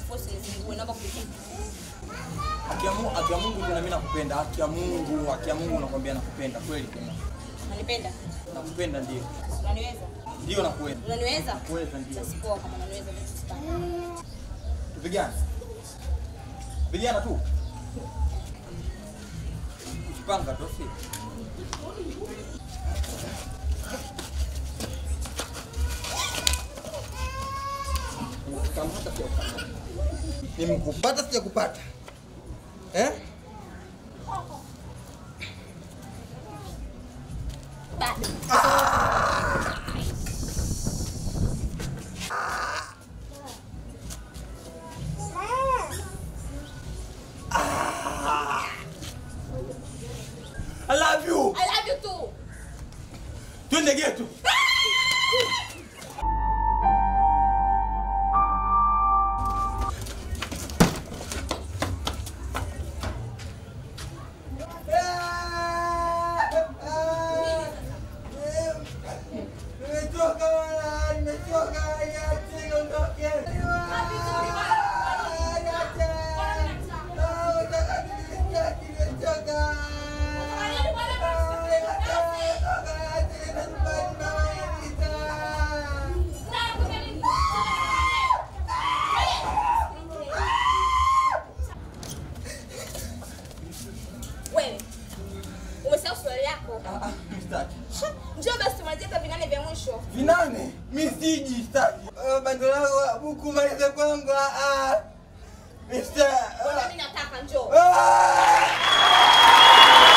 force nizingue, naomba kupitia. Haki ya Mungu, haki ya Mungu tena mimi nakupenda. Haki ya Mungu, haki ya Mungu nakwambia nakupenda kweli tena. Unanipenda? Nakupenda ndio. Unaniweza? Ndio nakuweza. Unaniweza? Nakuweza ndio. Basi poa kama unaniweza mimi sitaki. Tupigane. Pigana tu. Jipanga tofi. Kamata pia ukamata. Nimekupata sijakupata. Eh? Bado. I love you. I love you too. Twende getu. Nimechoka wala, nimechoka, niache niondoke. Niache. Ah, nataka nimechoka, nimechoka. Ah, niache, niache, nyumbani mama yanita. Wewe. Umesahau swali yako. Ah, ah, sitaki. Njoo basi tumalizie hata vinane vya mwisho. Vinane, mi siji sitaki. Ah, Bando langu buku malize kwangu. ah, ah. Mister. Mbona mimi nataka njoo. Ah!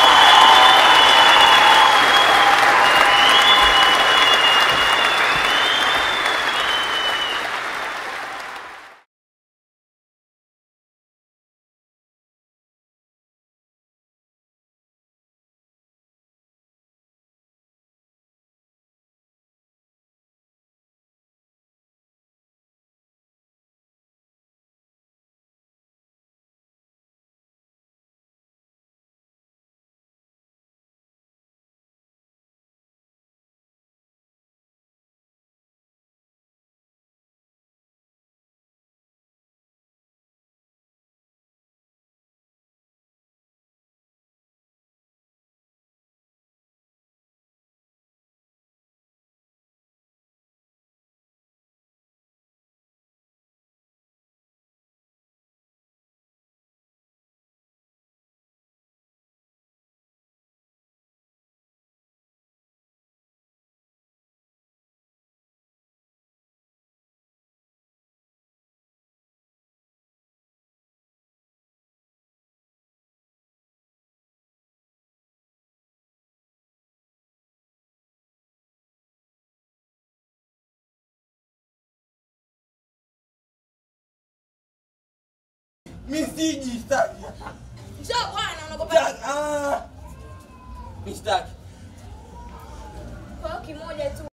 Mi siji sitaki. Njoo bwana unaogopa. Sitaki. Ah! Mi sitaki. Kwa hiyo kimoja tu.